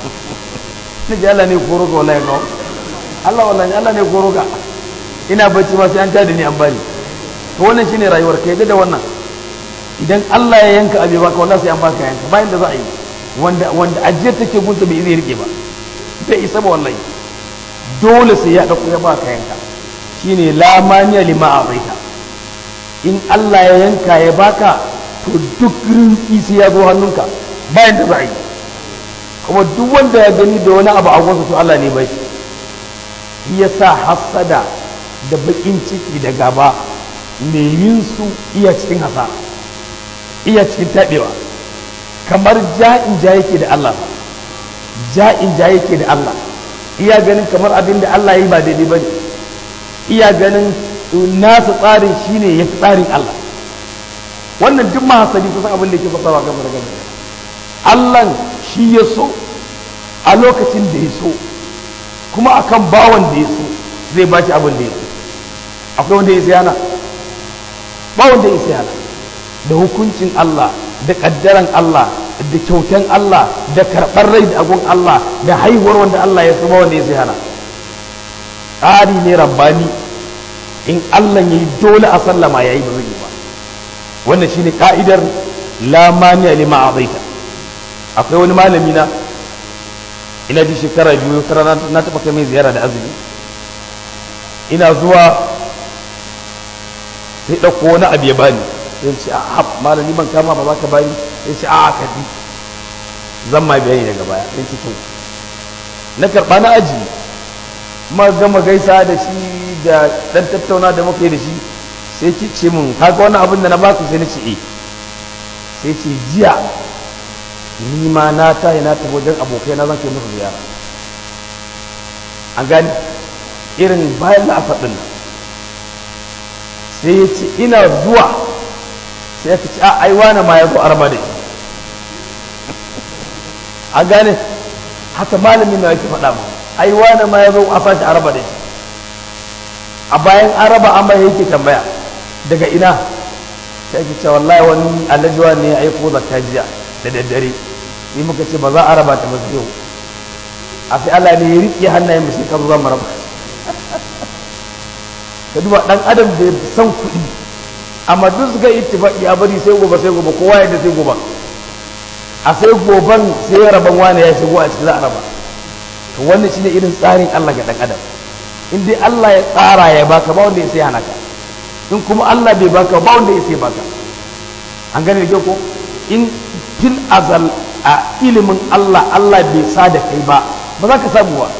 na ji Allah ne koro ka wallahi kawo Allah wallahi Allah ne koro ka ina bacci ma sai an tada ni an bani to wannan shine rayuwar ka yadda da wannan idan Allah ya yanka abe baka wallahi sai an baka yanka bayan da za a yi wanda wanda ajiyar take gunsa bai zai rike ba bai isa ba wallahi dole sai ya dauko ya baka yanka shine la maniya lima azaita in Allah ya yanka ya baka to duk rinki sai ya zo hannunka bayan da za a yi kuma duk wanda ya gani da wani abu a gwansa to Allah ne bai shi ya sa hassada da bakin ciki da gaba mai yin su iya cikin hasa iya cikin taɓewa kamar ja'in ja yake da Allah ja'in ja yake da Allah iya ganin kamar abin da Allah yi ba daidai ba ne iya ganin nasa tsarin shine ya fi tsarin Allah wannan duk mahasadi kusan abin da yake fasawa gaba da gaba Allah shi ya so a lokacin da ya so kuma akan bawan da ya so zai ba shi abin da ya so akwai wanda ya siyana ba wanda ya siyana da hukuncin Allah da kaddaran Allah da kyautan Allah da karɓar rai da agun Allah da haihuwar wanda Allah ya so ba wanda ya siyana tsari ne rabbani in Allah ya yi dole a sallama ya yi ba zai yi ba wannan shine ka'idar la mani lima azaita akwai wani malami na ina ji shekara biyu tara na taɓa kai mai ziyara da azumi ina zuwa sai ɗauko wani abu ya bani sai ce a hab malami ban kama ba za ka bani sai ce a ka bi zan ma bayani daga baya sai ce to na karɓa na aji ma gama gaisa da shi da ɗan tattauna da muka yi da shi sai ki ce mun kaga wani abin da na baka sai na ce eh sai ce jiya ni ma na tayi na tafi wajen abokai na zan kai musu ziyara an gani irin bayan la'asar ɗin nan sai ya ce ina zuwa sai ya ce a ai wani ma ya zo arba da shi an gane haka malamin na yake faɗa mu ai wani ma ya zo a sashi araba da shi a bayan araba an bai yake tambaya daga ina sai ake cewa wallahi wani alajuwa ne ya aiko zakka jiya da daddare sai muka ce ba za a raba ta ba yau a sai Allah ne ya riƙe hannayen mu sai ka zo zama raba ka duba dan adam da ya san kuɗi amma duk suka ittifaqi a bari sai gobe sai gobe kowa yadda sai gobe a sai goban sai ya raban wani ya shigo a cikin za a raba to wannan shine irin tsarin Allah ga dan adam in dai Allah ya tsara ya baka ba wanda ya sai hana ka in kuma Allah bai baka ba wanda ya sai baka an gane da ko in fil azal a ilimin Allah Allah bai sa da kai ba ba za ka samu ba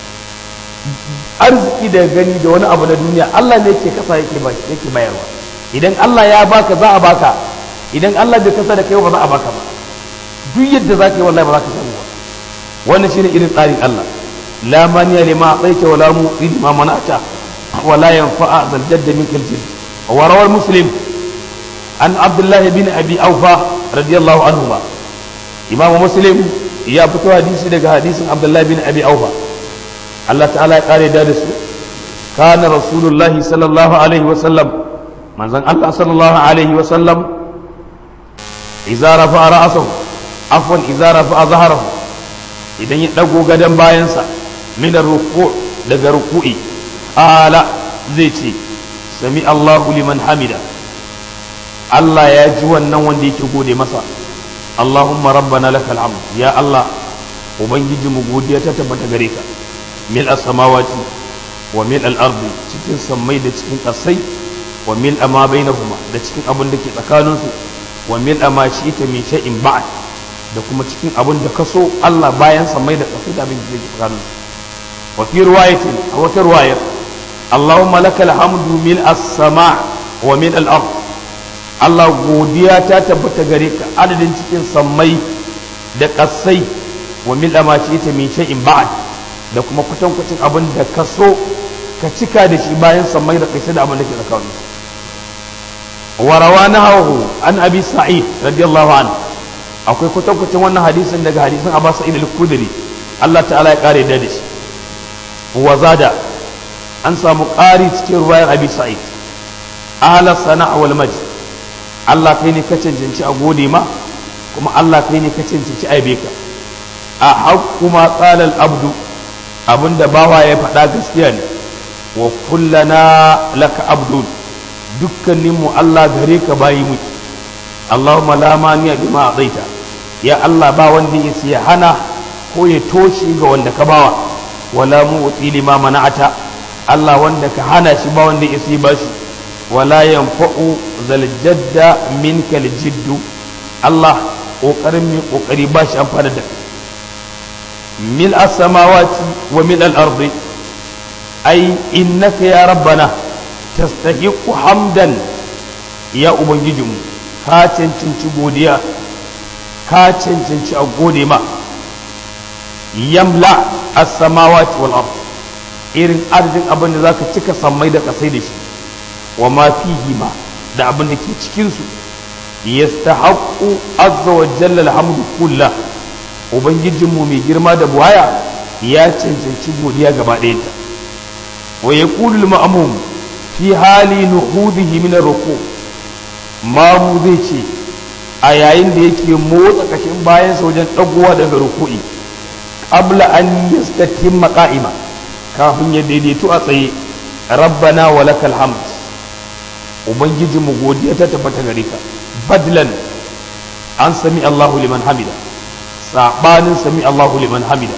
arziki da gani da wani abu na duniya Allah ne yake kasa yake ba yake bayarwa idan Allah ya baka za a baka idan Allah bai kasa da kai ba za a baka ba duk yadda za ka yi wallahi ba za ka samu ba wannan shine irin tsarin Allah la maniya lima ataita wala mu'ti lima mana'ta wala yanfa'a zal jadda minkal jadd wa rawal muslim an abdullah bin abi aufa radiyallahu anhu ba imam muslim ya fito hadisi daga hadisin abdullah bin abi aufa Allah ta'ala ya kare da su kana rasulullahi sallallahu alaihi wa sallam manzon Allah sallallahu alaihi wa sallam idza rafa'a ra'sahu afwan idza rafa'a zahrahu idan ya dago gadan bayansa min ruku daga ruku'i ala zai ce sami Allahu liman hamida Allah ya ji wannan wanda yake gode masa Allahumma rabbana lakal hamd ya Allah ubangiji mu godiya ta tabbata gare ka mil as-samawati wa mil al-ardi cikin sammai da cikin kasai wa mil ma bainahuma da cikin abin da ke tsakanin su wa min ma ita min shay'in ba'd da kuma cikin abin da kaso Allah bayan sa mai da kaso da abin da yake tsakanin wa fi riwayatin a wata riwayar Allahumma lakal hamdu mil as-sama' wa min al-ard Allah godiya ta tabbata gare ka adadin cikin sammai da kasai wa mil ma ita min shay'in ba'd da kuma kwatankwacin abin da kaso ka cika da shi bayan sammai da kasai da abin da ke tsakanin وروى نهوه عن ابي سعيد رضي الله عنه akwai kwatankwacin wannan hadisin daga hadisin Abu Sa'id al-Khudri Allah ta'ala ya kare da shi wa zada an samu ƙari cikin ruwayar Abi Sa'id ahla sana'a wal majd Allah kai ne ka cancanci a gode ma kuma Allah kai ne ka cancanci a yabe ka a haqqu ma qala al-abdu abinda bawa ya faɗa gaskiya ne wa kullana laka abdun dukkaninmu Allah gare ka bayi muke Allahumma la maniya bima adaita ya Allah ba wanda ya siya hana ko ya toshe ga wanda ka bawa wala mu uti lima mana'ata Allah wanda ka hana shi ba wanda ya siya bashi wala yanfa'u zal jadda minka jiddu Allah kokarin mai kokari ba shi amfana da mil as-samawati wa mil al-ardi ai innaka ya rabbana tastahiqu hamdan ya ubangijinmu ka cancanci godiya ka cancanci a gode ma yamla as-samawati wal ard irin arzikin abin da zaka cika sammai da kasai da shi wa ma fihi ma da abin da ke cikin su yastahaqqu azza wa jalla alhamdu kullah ubangijinmu mai girma da buwaya ya cancanci godiya gaba ɗaya ta wa yaqulu al-ma'mum fi hali nuhudihi min ruku mamu zai ce a yayin da yake motsa kashin bayan wajen dagowa daga ruku'i qabla an yastatimma qa'ima kafin ya daidaitu a tsaye rabbana wa lakal hamd ubangiji mu godiya ta tabbata gare ka badlan an sami Allahu liman hamida sabanin sami Allahu liman hamida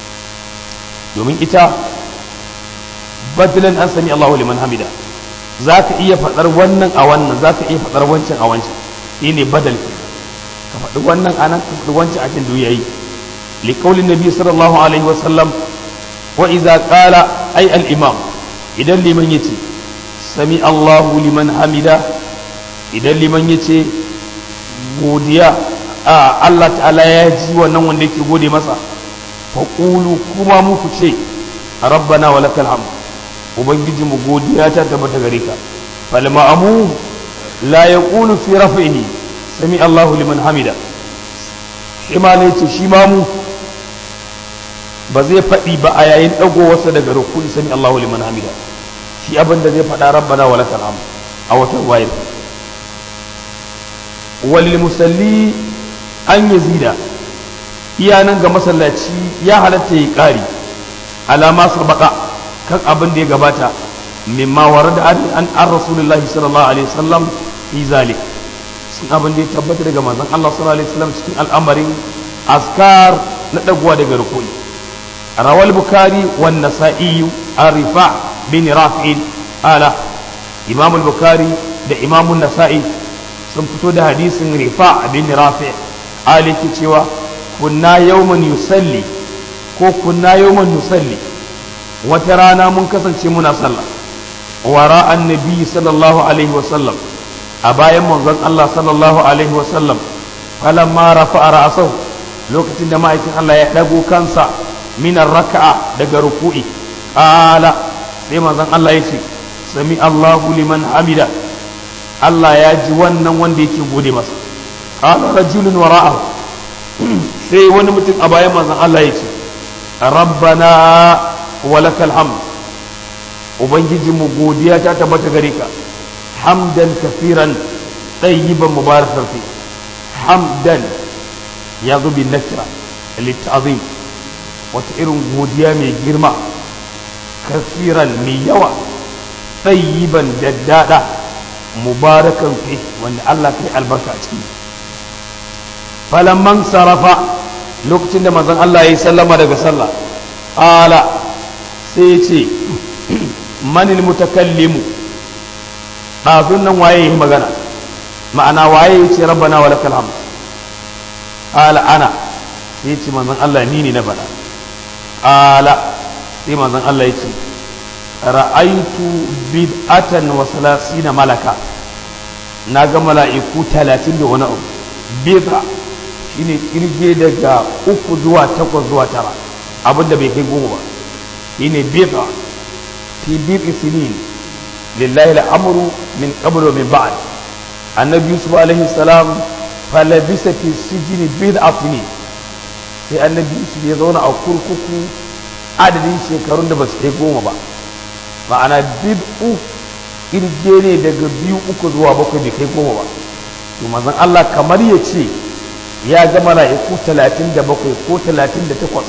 domin ita badilan an sami Allahu liman hamida za ka iya faɗar wannan a wannan za ka iya faɗar wancan a wancan shi ne badal ka faɗi wannan a nan ka faɗi wancan a can duniya yi liƙaulin nabi sallallahu alaihi wa sallam wa iza qala ay al imam idan liman yace sami Allahu liman hamida idan liman yace godiya a Allah ta'ala ya ji wannan wanda yake gode masa faqulu kuma muku ce rabbana wa lakal hamd ubangiji mu godiya ta tabbata gare ka fal ma'amu la yaqulu fi raf'ihi sami Allahu liman hamida shi ma ne ce shi ma mu ba zai faɗi ba a yayin ɗagowarsa daga rukuni sami Allahu liman hamida shi abin da zai faɗa rabbana wa lakal hamd a wata wayar walil musalli an yazida iya nan ga masallaci ya halatta ya ƙari alama sabaka kan abin da ya gabata mimma warada an an rasulullahi sallallahu alaihi wasallam fi zalik sun abin da ya tabbata daga manzon Allah sallallahu alaihi wasallam cikin al'amarin askar na dagowa daga rukuni rawal bukari wan nasa'i arifa bin rafi'in ala imam al-bukhari da imam an-nasa'i sun fito da hadisin rifa bin rafi' ali ke cewa kunna yawman yusalli ko kunna yawman nusalli wata rana mun kasance muna sallah wara annabi sallallahu alaihi wasallam a bayan manzon Allah sallallahu alaihi wasallam falamma rafa'a ra'sahu lokacin da ma'aikin Allah ya dago kansa minar raka'a daga ruku'i qala sai manzon Allah ya ce sami Allahu liman hamida Allah ya ji wannan wanda yake gode masa qala rajulun wara'ahu sai wani mutum a bayan manzon Allah ya ce rabbana walakal hamd ubangijinmu godiya ta tabbata gare ka hamdan kafiran ɗayyiban mubarakan fi hamdan ya zo bin nakira littazim wata irin godiya mai girma kafiran mai yawa ɗayyiban daddada mubarakan fi wanda Allah kai albarka a ciki falamman sarafa lokacin da manzon Allah ya yi sallama daga sallah ala sai ya ce manil mutakallimu ɗazun nan waye yi magana ma'ana waye ya ce rabbana wa lakal hamd qala ana sai ce manzon Allah ni ne na faɗa qala sai manzon Allah ya ce ra'aitu bid'atan wa salasina malaka na ga mala'iku talatin da wani abu bid'a shine kirge daga uku zuwa takwas zuwa tara abinda bai kai goma ba shine bid'a fi bid'i sinin lillahi al'amru min qabl wa min ba'd annabi yusuf alaihi salam falabisa fi sijini bid'a sinin sai annabi yusuf ya zauna a kurkuku adadin shekarun da ba su kai goma ba ma'ana bid'u kirge ne daga biyu uku zuwa bakwai bai kai goma ba to manzon Allah kamar ya ce ya ga mala'iku talatin da bakwai ko talatin da takwas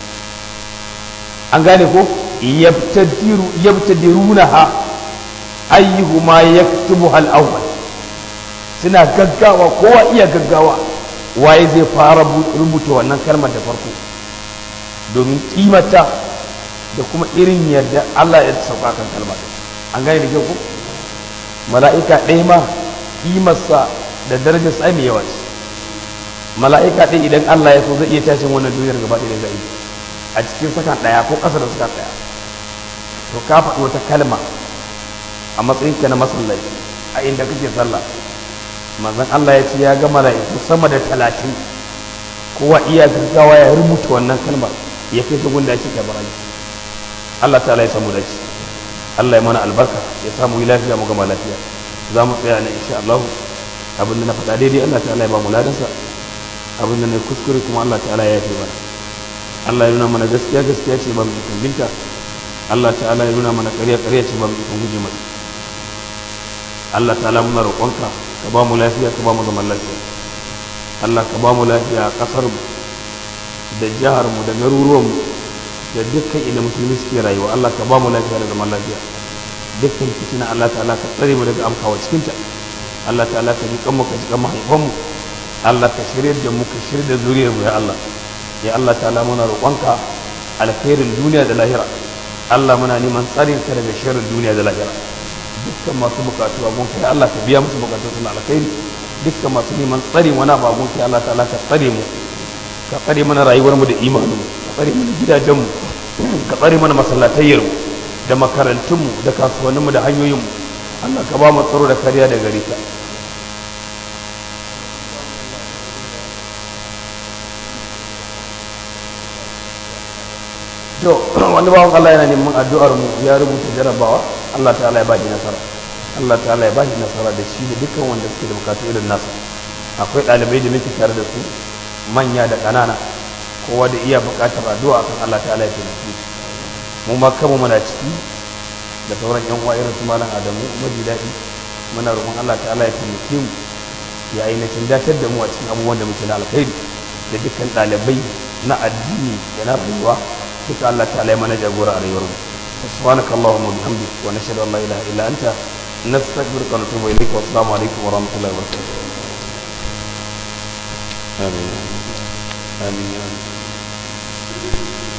an gane ko yabtadiruna ha ayyuhuma yaktubu hal awwal suna gaggawa kowa iya gaggawa waye zai fara rubuta wannan kalmar da farko domin kimata da kuma irin yadda Allah ya sauka kan kalmar an gane da kyau ko mala'ika ɗaya ma kimarsa da darajar sa mai yawa ce mala'ika ɗaya idan Allah ya so zai iya tashin wannan duniyar gaba ɗaya da zai a cikin sakan ɗaya ko ƙasa da sakan ɗaya to ka faɗi wata kalma a matsayinka na masallaci a inda kake sallah manzon Allah ya ce ya ga mala'iku sama da talatin kowa iya gaggawa ya rubuta wannan kalmar ya kai ta gunda ake kabara Allah ta'ala ya samu dace Allah ya mana albarka ya samu yi lafiya mu gama lafiya za mu tsaya ne insha Allah abin da na faɗa daidai Allah ta'ala ya ba mu ladansa abin da na kuskure kuma Allah ta'ala ya yafe mana Allah ya nuna mana gaskiya gaskiya ce ba mu ikon binta Allah ta'ala ya nuna mana ƙarya ƙarya ce ba mu ikon guje mata Allah ta'ala muna roƙonka ka ba mu lafiya ka ba mu zaman lafiya Allah ka ba mu lafiya a ƙasar mu da jihar mu da garuruwan mu da dukkan inda musulmi suke rayuwa Allah ka ba mu lafiya da zaman lafiya dukkan fitina Allah ta'ala ka tsare mu daga amkawa cikinta Allah ta'ala ka ji kan mu ka ji kan mahaifanmu Allah ka shirya da mu ka shirya da zuriyar mu ya Allah ya Allah ta'ala muna roƙonka alkhairin duniya da lahira Allah muna neman tsarin ka daga sharrin duniya da lahira dukkan masu bukatu a gunka ya Allah ka biya musu bukatu suna alkhairi dukkan masu neman tsarin wani abu a gunka ya Allah ta'ala ka tsare mu ka tsare mana rayuwar mu da imanin mu ka tsare mana gidajen mu ka tsare mana masallatayyar mu da makarantun mu da kasuwannin mu da hanyoyin mu Allah ka ba mu tsaro da kariya da gare ka to wani bawan Allah yana neman addu'ar mu ya rubuta jarabawa Allah ta'ala ya bashi nasara Allah ta'ala ya bashi nasara da shi da dukkan wanda suke da bukatu irin nasa akwai ɗalibai da muke tare da su manya da ƙanana kowa da iya buƙatar addu'a kan Allah ta'ala ya taimake mu ma kanmu muna ciki da sauran yan uwa irin su malam Adamu maji daɗi muna roƙon Allah ta'ala ya taimake mu ya ainihin datar da mu a cikin abubuwan da muke na alkhairi da dukkan ɗalibai na addini da na rayuwa duka Allah ta'ala ya mana jagora a rayuwar mu subhanaka allahumma wa bihamdik wa nashhadu an la ilaha illa anta nastaghfiruka wa natubu ilayk wa assalamu alaikum wa rahmatullahi wa barakatuh amin amin